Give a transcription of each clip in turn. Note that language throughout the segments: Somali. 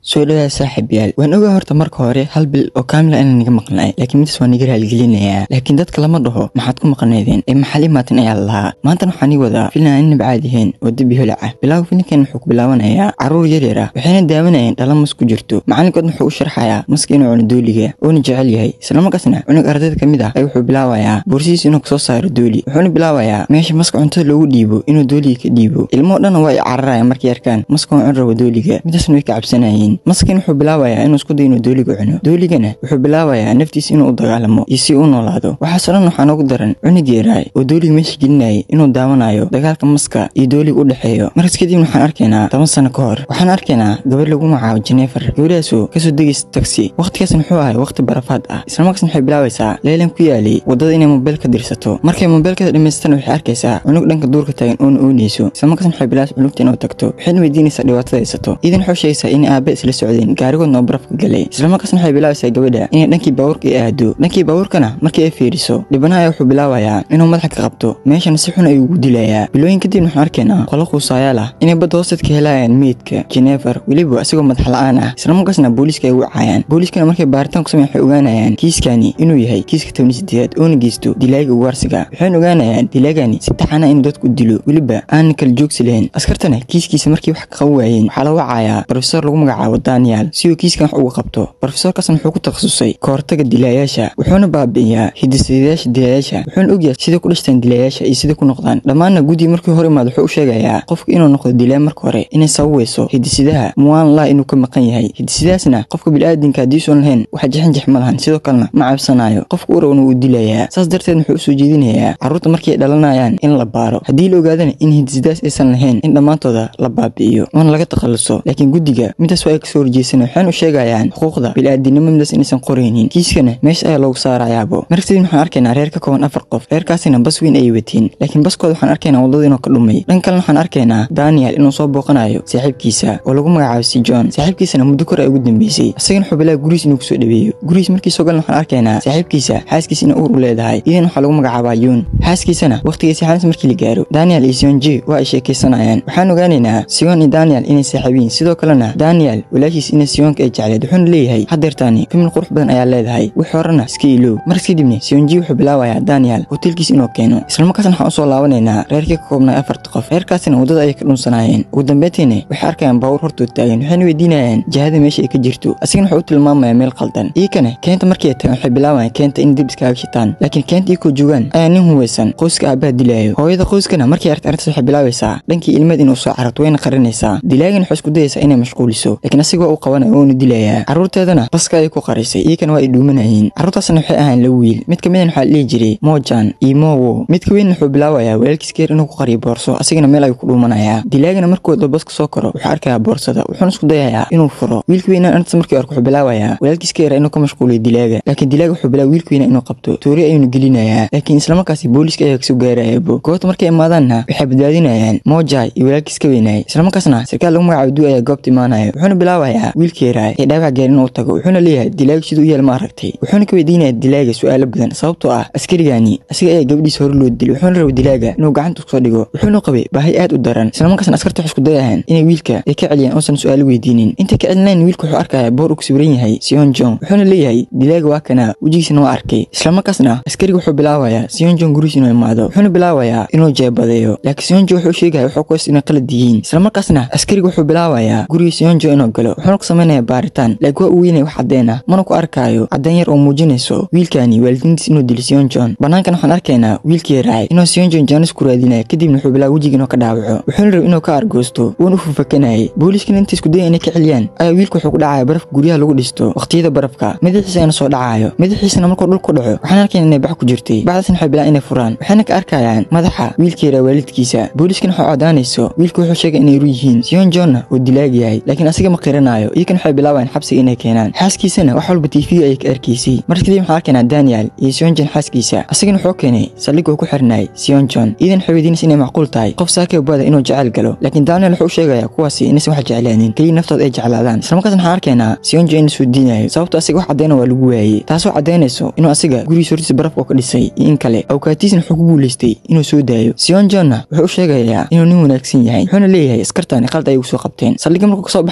soo dhawaada saaxiibayaal waan ogaa horta marka hore hal bil oo kaamila inaan niga maqnay laakiin midas waa niga raaligelinayaa laakiin dadka lama dhaho maxaad ku maqnaydeen ee maxal imaatin ayaa lalahaa maantan waxaan ii wadaa filan aan inab caadihayn oo debi holac ah bilaaw filinkan wuxuu ku bilaabanayaa carruur yaryar ah waxayna daawanayeen dhala mas ku jirto macalinkoodna wuxuu u sharxayaa maska inuu cuno dooliga uuna jecel yahay islamarkaasna cunug ardayda ka mid ah ay wuxuu bilaabayaa boorsihiis inuu kasoo saaro dooli wuxuuna bilaabayaa meesha maska cuntada loogu dhiibo inuu dooliga ka dhiibo ilmoo dhanna waa ay cararayaan markay arkaan maska oo cun rabo dooliga midaasna way ka cabsanayeen maskin wuxuu bilaabayaa inuu isku dayo inuu dooliga cuno dooligana wuxuu bilaabayaa naftiisa inuu u dagaalamo iyo si u noolaado waxaasoo dhan waxaa noogu daran cunug yeeraay oo dooliga meesha gelinayay inuu daawanayo dagaalka maska iyo dooliga u dhexeeyo markas kadibna waxaan arkaynaa toban sano ka hor waxaan arkaynaa gabar lagu magacaabo jenefer gabadhaasoo kasoo degaysa tagsi wakhtigaasna wuxuu ahay wakhti barafaad ah islamarkaasna waxay bilaabaysaa leelan ku yaalay waddada inay mobayl ka dirsato markay mobaylkada dhamaystana waxay arkaysaa cunug dhanka duurka taagan oona oonayso islamarkaasna waxay bilaabaysa cunugta inuu tagto waxayna weydiinaysaa dhibaatada haysato iidan waxay sheegaysaa inay aabe isla socdeen gaarigoodna oo barafka galay islamarkaasna waxay bilaabaysaa gabadha inay dhankii baabuurka ay aado dhankii baabuurkana markii ay fiiriso dhibanaha ayaa wuxuu bilaabayaa inuu madaxa ka qabto meeshana si xun ayuu ugu dilayaa bilooyin kadibna waxaan arkaynaa qolo quusaayaal ah inay badda hoosteed ka helayaan meydka jenefer weliba isagoo madax la-aan ah islamarkaasna booliiska ay u caayaan booliiskana markay baaritaan ku sameyn waxay ogaanayaan kiiskani inuu yahay kiiska tobni sideedaad oona geysto dilaaga ugaarsiga waxayna ogaanayaan dilaagani si taxana inuu dadku dilo weliba aanan kala joogsi lahayn askartana kiiskiisa markii wax ka qaban waayeen waxaa la wacayaa brofesor lagu magacaabo daniel si uu kiiskan wax uga qabto brofesorkaasna wuxuu ku takhasusay kahortaga dilaayaasha wuxuuna baabi'iyaa hidisadayaasha dilaayaasha wuxuuna ogyahay siday ku dhashtaan dilaayaasha iyo siday ku noqdaan dhammaanna guddi markii hore imaad wuxuu u sheegayaa qofka inuu noqdo dilaa marka hore inay sababayso hidisidaha muwaan laa inuu ka maqan yahay hidisidahaasna qofka bilaadanka haddiisuan lahayn wax jexinjex ma lahan sidoo kalena ma cabsanaayo qofka u rawna wuu dilayaa saas darteed wuxuu usoo jeedinayaa carruurta markii ay dhalanayaan in la baaro haddii la ogaadana in hidisidahaas aysan lahayn in dhammaantooda la baabi'iyo oona laga takhalluso laakiin guddiga midaas waa ay kasoo horjeesana waxayna u sheegayaan xuquuqda bilaadanimo midaas inaysan qoraynin kiiskana meesha ayaa loogu saarayaabo markadib waxaan arkaynaa reer ka kooban afar qof reerkaasina bas weyn ayay watiin laakiin baskooda waxaan arkaynaa waddada inuu ka dhumay dhan kalena waxaan arkaynaa daniel inuu soo booqanayo saaxiibkiisa oo lagu magacaabo si john saaxiibkiisana muddo kor ay ugu dambeysay isagana wuxuu bilaa guriis inuu kusoo dhaweeyo guriis markii soo galan waxaan arkaynaa saaxiibkiisa xaaskiisa ina uur u leedahay idan waxaa lagu magacaabaa yuun xaaskiisana wakhtigay saxaanis markii la gaaro daniel iyo sion j waa ay sheekaysanayaan waxaan ogaanaynaa sion iyo daniel inay saaxiibiin sidoo kalena daniel walaashiis ina sionka ay jecleed wuxuuna leeyahay hadeertaani fimil qurux badan ayaa leedahay wix horena iska ilow markas kadibna sionji wuxuu bilaabayaa daniel hotelkiis inuu keeno islamarkaasna waxaan usoo laabanaynaa reerkii ka koobnay afarta qof reerkaasina waddada ayay ka dhunsanaayeen ugu dambeyntiina waxay arkayaan baawur hortood taagan waxayna weydiinayaan jihada meesha ay ka jirto asigana wuxuu u tilmaamayaa meel qaldan iikana keenta markii ay tagan waxay bilaabayaan keenta in dib iskaaga shitaan laakiin keenta iikoo joogaan ayaa nin huwaysan qoyska aabaha dilaayo hooyada qoyskana markay aragta arrintaas waxay bilaabaysaa dhankii ilmeed inuu soo cararto wayna qarinaysaa dilaagan waxay isku dayaysaa inay mashquuliso laakiin asiga waa uu qabanayo wouna dilayaa carruurteedana baska ayay ku qarisay iikana waa ay dhuumanayeen carruurtaasna waxay ahaan la wiil mid ka midan waxaa la dhihi jiray mojan iyo mowo mid ka weynna wuxuu bilaabayaa walaalkiis geer inuu ku qariyo boorso asigana meel ayuu ku dhuumanayaa dilaagana markuu waddo baska soo koro wuxuu arkayaa boorsada wuxuuna isku dayayaa inuu furo wiilka weynaan arrintaas markii arko wuxuu bilaabayaa walaalkiis geera inuu ka mashquuliyo dilaaga laakiin dilaaga wuxuu bilaaba wiilka weyna inuu qabto toori ayuuna gelinayaa laakiin islamarkaasi booliiska ayaa kasoo gaarayaabo goobta markay imaadaanna waxay badbaadinayaan mojai iyo walaalkiis ka weynaay islamarkaasna sarkaal lagu magacaabo duu ayaa goobta imaanaya wuxuuna bilaabayaa wiilka yaraa ee dhaawac gaar inuu tago wuxuuna leeyahay dilaaga siduu u yaal ma aragtay wuxuuna ka weydiinaya dilaaga su'aalo badan sababtoo ah askarigani asiga ayaa gabadhiisa hore loo dilay wuxuuna raba dilaaga inuu gacanta kusoo dhigo wuxuuna qabay baahi aad u daran islamarkaasna askarta waxay isku dayahaan inay wiilka ay ka celiyaan oosan su'aalo weydiinin intay ka celinayn wiilka wuxuu arkayaa boor uu ku sawiran yahay sion jong wuxuuna leeyahay dilaaga waa kana wejigiisana waa arkay islamarkaasna askariga wuxuu bilaabayaa sion jong guriis inuu imaado wuxuuna bilaabayaa inuu jeebadeeyo laakiin sion jong wuxuu sheegaya wuxuu kuwas inay qalad yihiin islamarkaasna askariga wuxuu bilaabayaa guriga sion jong inuu galo wuxuuna ku samaynayaa baaritaan laakiin waa uu weynaya wax caddeyn ah mana ku arkaayo caddeyn yar oo muujinayso wiilkani waalidiintiis inuu dilo sion john banaankan waxaan arkaynaa wiilkii raacay inuu sion john jaanis ku raadinaya kadibna wuxuu bilaaba wejiga inuu ka dhaawaco wuxuuna raba inuu ka argoosto wuuna u fufakanayay booliiskana inta isku daya inay ka celiyaan ayaa wiilka wuxuu ku dhacaya barafka guryaha lagu dhisto waqtiyada barafka madaxiisa ayna soo dhacayo madaxiisana markuu dhul ku dhaco waxaan arkaynaa inay bax ku jirtay bacdaasna waxay bilaan inay furaan waxayna ka arkayaan madaxa wiilkii raa waalidkiisa booliiskana waxay cadaanayso wiilka wuxuu sheegay inay ru yihiin sion johnna uu dilaag yahay laakiin asiga ma qiranaayo iyakana waxay bilaabayaan xabsiga inay keenaan xaaskiisana wax walba tv ayay ka arkaysay markas kadib waxaan arkaynaa daniel iyo sion john xaaskiisa asagana wuxuu keenay saldhig uu ku xirnay sion john iidan waxay weydiinaysa inay macquul tahay qof saakay bada inuu jecel galo laakiin daniel wuxuu u sheegayaa kuwaasi inaysan wax jeclaanin keliya naftooda ay jeclaadaan islamarkaas waxaan arkaynaa sion john inuu soo diinayo sababto asiga wax caddayna waa lagu waayey taasoo caddaynayso inuu asiga gurigiisa hortiisa barafka ka dhisay iyo in kale awkaatiisna wuxuu ku guulaystay inuu soo daayo sion johonna wuxuu u sheegayaa inuu nin wanaagsan yahay wuxuuna leeyahay askartani qalad ay ugu soo qabteen saldhigga markuu kasoo baxan wuxuu arkaya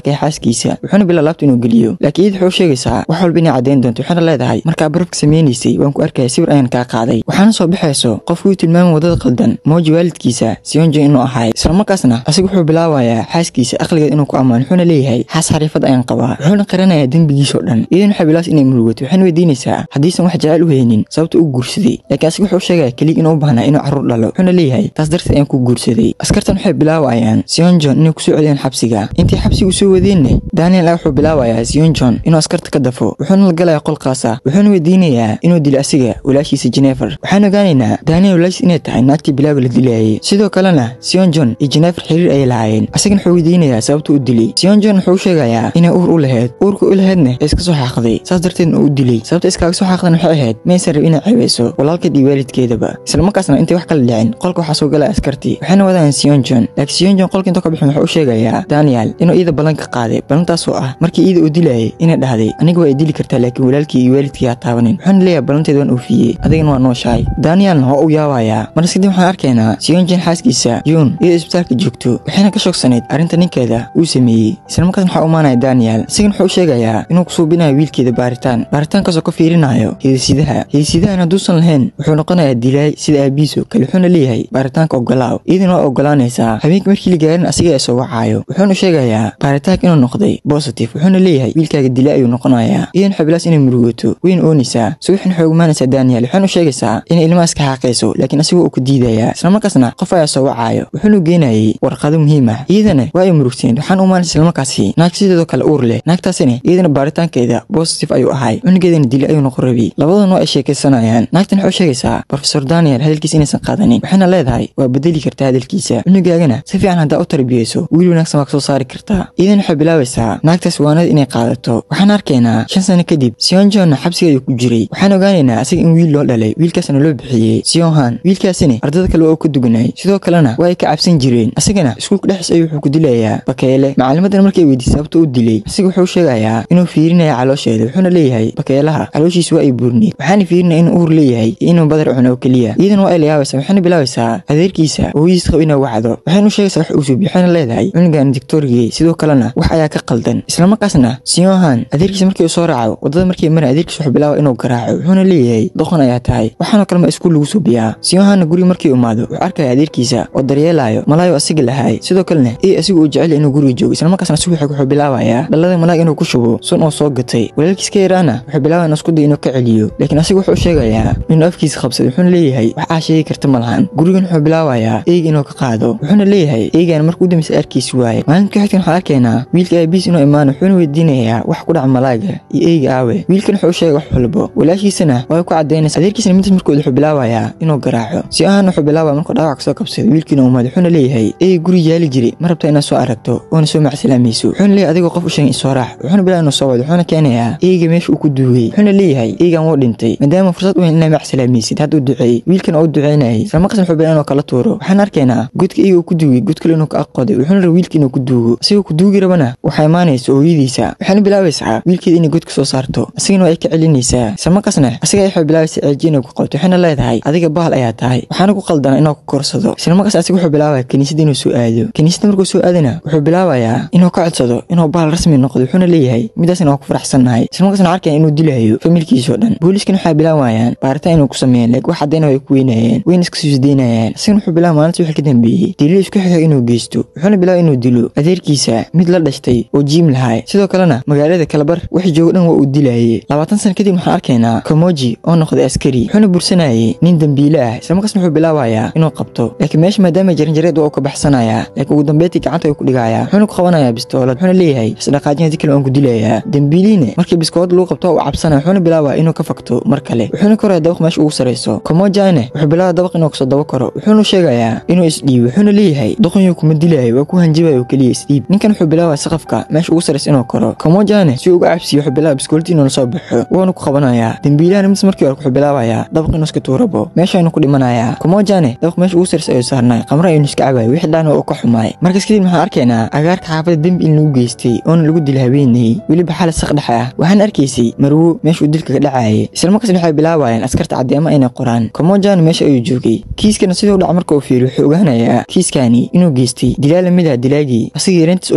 ee xaaskiisa wuxuuna bilaa laabta inuu geliyo laakiin iyada waxay u sheegaysaa wax walba inay caddayn doonto waxaana leedahay markaa barafka samaynaysay waan ku arkaya sawir ayaan kaa qaaday waxaana soo baxayso qofkii u tilmaamay wadada qaldan mooji waalidkiisa sionjo inuu ahay islamarkaasna asiga wuxuu bilaabayaa xaaskiisa aqligeed inuu ku ammaan wuxuuna leeyahay xaas xariifad ayaan qabaa wuxuuna qaranayaa dembigiisoo dhan iyadan waxay bilaas inay murugato waxaana weydiinaysaa haddiisan wax jecel u haynin sababta u guursaday laakiin asiga wuxuu sheegaya keliya inuu u baahnaa inuu carruur dhalo wuxuuna leeyahay taas darteed ayaan ku guursaday askartan waxay bilaabayaan sionjon inay kusoo celiyaan xabsiga intay xabsiga usoo wadeenna daniel a wuxuu bilaabayaa sionjon inuu askarta ka dafo wuxuuna la galayaa qolkaasa wuxuuna weydiinayaa inuu dilo asiga walaashiisa jenefer waxaan ogaanaynaa daniel walaashiis inay tahay naagtii bilaaga la dilaayay sidoo kalena sionjon iyo jenefer xiriir ayay lahaayeen asagana wuxuu weydiinayaa sababta u dilay sionjon wuxuu sheegayaa inay uur u lahayd uurka u lahaydna ee iska soo xaaqday saas darteedna uu u dilay sababta iskaaga soo xaaqdan waxay ahayd maysan rab inay ceebeyso walaalkeed iyo waalidkeedaba islamarkaasna intay wax kala dhicin qolka waxaa soo galaya askartii waxayna wadaan sionjon laakiin sionjon qolka inta ka bixin wuxuu u sheegayaa daniel inuu iida ballanka qaaday ballantaasoo ah markii iida uu dilayay inay dhahday aniga waa i dili kartaa laakiin walaalkii iyo waalidkii haa taabanin wuxuuna leeyahay ballanteed waan oofiyey adigana waa nooshahay danielna waa u yaabayaa markas kadib waxaan arkaynaa sionjon xaaskiisa juun iyadoo isbitaalka joogto waxayna ka shogsanayd arrinta ninkeeda uu sameeyey islamarkaasna waxaa umaanaya daniel isagana wuxuu u sheegayaa inuu ku suubinayo wiilkeeda baaritaan baaritaankaasoo ka fiirinayo hidisidaha hidisidahan hadduusan lahayn wuxuu noqonayaa dilaay sida aabiiso kale wuxuuna leeyahay baaritaanka ogolaaw iyadana waa ogolaanaysaa habeenkii markii la gaarin asiga ee soo wacaayo wuxuuna sheegayaa baaritaanka inuu noqday bositive wuxuuna leeyahay wiilkaaga dilay ayuu noqonayaa iyadan xabilaas inay murugato weyn oonaysaa subaxin waxay umaanaysaa daniel waxaana u sheegaysaa inay ilmahaas ka xaaqayso laakiin asigoo uu ka diidayaa islamarkaasna qof ayaa soo wacaayo wuxuuna geenayay warqado muhiim ah iyadana waa ay murugteen waxaan umaanaysa islamarkaasi naag sideedoo kale uur leh naagtaasina iyadana baaritaankeeda bositive ayuu ahay cunugeedana dili ayuu noqon rabay labadan waa ay sheekaysanayaan naagtan waxay u sheegaysaa brofesor daniel hadalkiisa inaysan qaadanin waxayna leedahay waa bedeli kartaa hadalkiisa cunugaagana si fiican haddaa u tarbiyeyso wiil wanaagsan waa kasoo saari kartaa iyadan waxay bilaabaysaa naagtaas waanada inay qaadato waxaan arkaynaa shan sano kadib sionjonna xabsiga ayuu ku jiray waxaan ogaanaynaa asiga in wiil loo dhalay wiilkaasna loo bixiyey sionhan wiilkaasina ardada kale waa uu ka duganay sidoo kalena waa ay ka cabsan jireen asigana iskuulka dhexdiis ayuu wuxuu ku dilayaa bakeele macalimadana markay weydiisay sababta u dilay asiga wuxuu sheegayaa inuu fiirinaya caloosheeda wuxuuna leeyahay bakeelaha calooshiisa waa ay buurneed waxaana fiirinaya inuu uur leeyahay iyo inuu badar cuno oo keliya iyadan waa ay layaabaysaa waxayna bilaabaysaa adeerkiisa oo hooyadiis qaba inay wacdo waxayna u sheegaysaa wax uu suubi waxayna leedahay cunugan dictorigey sidoo kalena wax ayaa ka qaldan islamarkaasna sionhan adeerkiisa markii uu soo raaco wadada markii mara adeerkiisa wuxuu bilaaba inuu garaaco wuxuuna leeyahay doqon ayaa tahay waxaanoo kale ma iskuul lagu suubiyaa sionhanna guriga markii imaado wuxuu arkaya adeerkiisa oo daryeelaayo malaayo asiga lahay sidoo kalena ey asiga uu jecel inuu guriga joogo islamarkaasna subaxi wuxuu bilaabayaa dhalada malaag inuu ku shubo sun oo soo gatay walaalkiis ka yaraana wuxuu bilaabaya isku day inuu ka celiyo laakiin asiga wuxuu sheegayaa inuu afkiisa qabsaday wuxuuna leeyahay wax aa sheegi karta ma lahan gurigan wuxuu bilaabayaa eyga inuu ka qaado wuxuuna leeyahay eygan markuu dambaysa arkiisi waaye maalinka xigtan waxaan arkaynaa wiilka aabiis inuu imaano wuxuuna weydiinayaa wax ku dhaca malaaga iyo eyga aawe wiilkan wuxuu sheegay wax walbo walaashiisana waa ku cadaynaysa adeerkiisana midas markooda wuxuu bilaabayaa inuu garaaco si ahaan wuxuu bilaabaya markuu dhaawac kasoo qabsaday wiilkiina umaad wuxuuna leeyahay eyga guri yaali jiray ma rabta inaad soo aragto oona soo macsalaamayso wuxuuna leeyahay adigoo qof u sheegay isoo raax wuxuuna bilaa inuu soo wado wuxuuna keenayaa eyga meesha uu ku duugay wuxuuna leeyahay eygan wuu dhintay maadaama fursad u hen inaa macsalaamaysid hadda u duceey wiilkan oo u duceynayay islamarkaasna wuxuu bilaa inuu kala tuuro waxaan arkaynaa godka eyga uu ku duugay god kale inuu ka aqoday wuxuuna raba wiilka inuu ku duugo asigoo ku duugi rabana waxaa imaanaysa hooyadiisa waxaana bilaabaysaa wiilkeeda inay god ka soo saarto asigana waa ay ka celinaysaa islamarkaasna asiga waxay bilaabaysa ceeji inay ku qabto waxayna leedahay adiga bahal ayaa tahay waxaana ku qaldana inuu ku korsado islamarkaas asiga wuxuu bilaabaya kiniisada inuu soo aado kiniisada markuu soo aadana wuxuu bilaabayaa inuu ka codsado inuu bahal rasmi noqdo wuxuuna leeyahay midaasna waa ku faraxsannahay islamarkaasna arkaya inuu dilayo familkiisoo dhan booliiskan waxay bilaabayaan baaritaan inuu ku sameeyaan laakiin wax caddayna way ku weynayeen wayna iska suusdaynayaan asigana wuxuu bilaaba maalinta wixii ka dambeeyey daliil isku xiga inuu geysto wuxuuna bilaaba inuu dilo adeerkiisa mid la dhashtay oo jiim lahay sidoo kalena magaalada kalabar wixii joogo dhan waa uu dilayay labaatan sana kadib waxaan arkaynaa kamoji oo noqday askari wuxuuna bursanayay nin dembiile ah islamarkaasna wuxuu bilaabayaa inuu qabto laakiin meesha maadaama jaranjareed waa uu ka baxsanayaa laakiin ugu dambeyntii gacanta ayuu ku dhigayaa wuxuuna ku qabanayaa bistoolad wuxuuna leeyahay isdhaqaajin hadii kale waan ku dilayaa dembiiliine markii biskoolad lagu qabto uu cabsanaya wuxuuna bilaabaa inuu ka fakto mar kale wuxuuna koraya dabaq meesha ugu sarayso kamojane wuxuu bilaaba dabaq inuu kasoo daba koro wuxuuna sheegayaa inuu isdhiibo wuxuuna leeyahay doqonyuu kuma dilayo waa ku hanjibaya oo keliya isdhiib ninkan wuxuu bilaabaa saqafka meesha ugu saraysa inuu koro kamojane si uga cabsiyo wuxuu bilaaba biskoolti inuu lasoo baxo wuuna ku qabanayaa dembiilahana mis markii hore wuxuu bilaabayaa dabaq inuu iska tuurabo meesha aynu ku dhimanayaa kamojane dabaq meesha ugu saraysa ayuu saarnay qamra aynu iska cabaay wixii dhaana uu ka xumaay markaas kadib waxaan arkaynaa agaarka xaafada dembi in lagu geystay oona lagu dila habeenayey weliba xala saq dhex ah waxaan arkaysay marwo meesha uu dilka ka dhacaayay islamarkaasna waxay bilaabayeen askarta caddeema inay qoraan kamojane meesha ayuu joogay kiiskana siduu dhac marka uu fiiriyo wuxuu ogaanayaa kiiskani inuu geystay dilaa lamid ah dilaagii asigii yareyntiis oo lasoo kulmi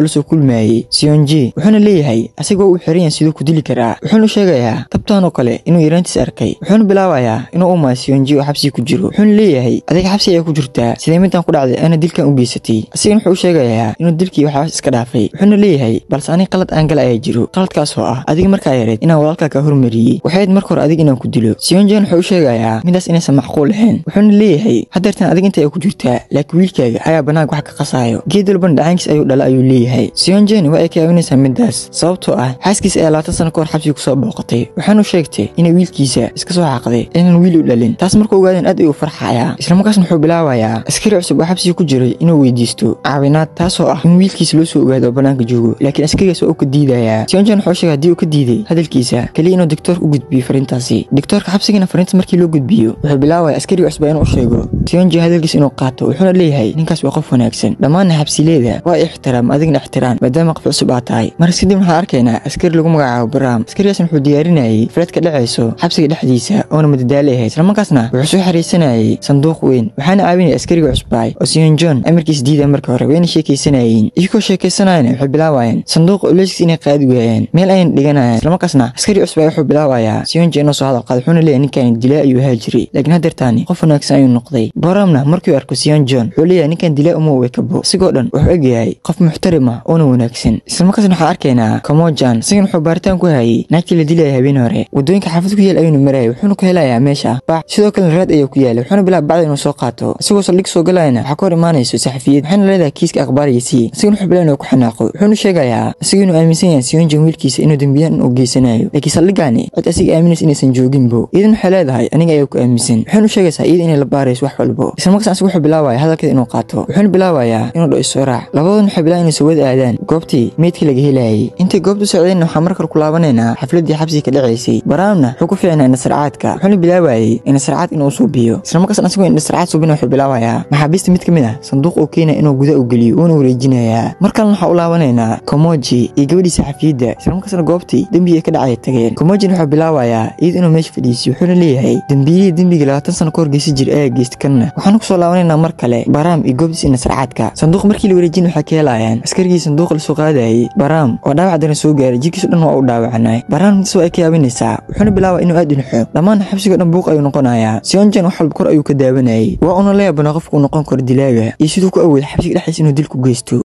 kulmayey sionji wuxuuna leeyahay asigoo uu xiran yahay siduu ku dili karaa wuxuuna sheegayaa tabtaan oo kale inuu yaraantiis arkay wuxuuna bilaabayaa inuu u maayo sionji oo xabsiga ku jiro wuxuuna leeyahay adiga xabsi ayaa ku jirtaa sidee midaan ku dhacday ana dilkan u geysatay asigana wuxuu u sheegayaa inuu dilkii waxaas iska dhaafay wuxuuna leeyahay balse aniga qalad aan gala ayaa jiro qaladkaas oo ah adiga markaa yareed inaan walaalkaa kaa hormariyey waxayd marka hore adiga inaan ku dilo sionjan wuxuu u sheegayaa midaas inaysan macquul ahayn wuxuuna leeyahay hadeertan adiga inta ay ku jirtaa laakiin wiilkaaga ayaa banaanka wax ka qasaayo geed walbana dhacaankiis ayuu dhala ayuu leeyahay sionjan waa ay ka yaabinaysaa midaas sababtoo ah xaaskiisa ayaa labaatan sano kahor xabsiga kusoo booqatay waxaanu sheegtay inay wiilkiisa iska soo xaaqday inaan wiil u dhalin taas markuu ogaadeen aad ayuu farxayaa islamarkaasna wuxuu bilaabayaa askari cusub oo xabsiga ku jiray inuu weydiisto caawinaad taasoo ah in wiilkiisa loo soo ogaado oo banaanka joogo laakiin askarigaas waa uu ka diidayaa sionjan wuxuu sheegay haddii uu ka diiday hadalkiisa keliya inuu doctoorka u gudbiyo fariintaasi doctoorka xabsigana fariinta markii loo gudbiyo wuxuu bilaabaya askariga cusba inuu u sheego sionji hadalkiisa inuu qaato wuxuuna leeyahay ninkaas waa qof wanaagsan dhammaanna xabsileeda waa ixtiraam adigna ixtiraam maadaama qof cusub aad tahay markas kadib waxaan arkaynaa askari lagu magacaabo baraam askarigaasna wuxuu diyaarinayay fileed ka dhacayso xabsiga dhexdiisa oona madadaali ahayd islamarkaasna wuxuu soo xariisanayay sanduuq weyn waxaana caawinaya askariga cusbaay oo sion john amarkiis diida marka hore wayna sheekaysanayeen iyagoo sheekaysanayana waxay bilaabayeen sanduuqa oleyskiis inay qaadi waayeen meel ayna dhiganayaan islamarkaasna askari cusbaay wuxuu bilaabayaa sionji inuu soo hadal qaado wuxuuna leeyahay ninkan dilaa ayuu ahaa jiray laakiin hadeertaani qof wanaagsan ayuu noqday boramna markuu arko sion john wuxuu leeyahay ninkan dilaa uma way kabo isigoo dhan wuxuu egyahay qof muxtarima oona wanaagsan islamarkaasna waxaan arkaynaa kamojan isagan wuxuu baaritaan ku hayay naagtii la dilaya habeen hore wadooyinka xaafad ku yaal ayuuna marayay wuxuuna ku helayaa meesha bac sidoo kalena raad ayaa ku yaala wuxuuna bilaaba bacda inuu soo qaato isagoo saldhig soo galayana waxaa ka hor imaanayso saxafiyad waxaana leedahay kiiska akhbaariyasii isagan wuxuu bilaaba inuu ku xanaaqo wuxuuna sheegayaa isaga inuu aaminsan yahay sion john wiilkiisa inuu dembiyaan uu geysanayo laakiin saldhigaani cid asiga aaminaysa inaysan jooginbo iyadan waxay leedahay aniga ayaa ku aaminsan waxaynu sheegaysaa iyada inay la baarayso wax walbo islamarkaas asiga wuxuu bilaabaya hadalkeeda inuu qaato wuxuuna bilaabayaa inuu dho isoo raac labadoodna waxay bilaaba inay soo wada aadaan goobtii meydkii laga helayay intay goobtu socdeenna waxaa markale ku laabanaynaa xafladdii xabsiga ka dhacaysay baraamna wuxuu ku fiicnaa indhasarcaadka wuxuuna bilaabayay indhasarcaad inuu suubiyo islamarkaasna asigoo indhasarcaad suubina wuxuu bilaabayaa maxaabiista mid ka mid ah sanduuq uu keenaya inuu guda u geliyo uuna wareejinayaa mar kalena waxaa u laabanaynaa komoji iyo gabadhii saxafiyadda islamarkaasna goobtii dembigii ka dhacay tageen komojin wuxuu bilaabayaa iyada inuu meesha fadhiisiyo wuxuuna leeyahay dembiyihii dembiga labaatan sano ka hor geysi jira ayaa geysta kanna waxaanu kusoo laabanaynaa mar kale baraam iyo goobtiis indhasarcaadka sanduuq markii la wareejin waxay ka helayaan askarigii sanduuqa lasoo qaadayay baraam oo dhaawac daran soo gaaray jirkiisu dhan waa u dhaawacanay baraam intaas waa ay ka yaabinaysaa wuxuuna bilaaba inuu aad u naxo dhammaan xabsigoo dhan buuq ayuu noqonayaa sionjan wax walba kor ayuu ka daawanayay waa una la yaabana qofku uu noqon karo dilaaga iyo siduu ku awooda xabsiga dhexdiisa inuu dil ku geysto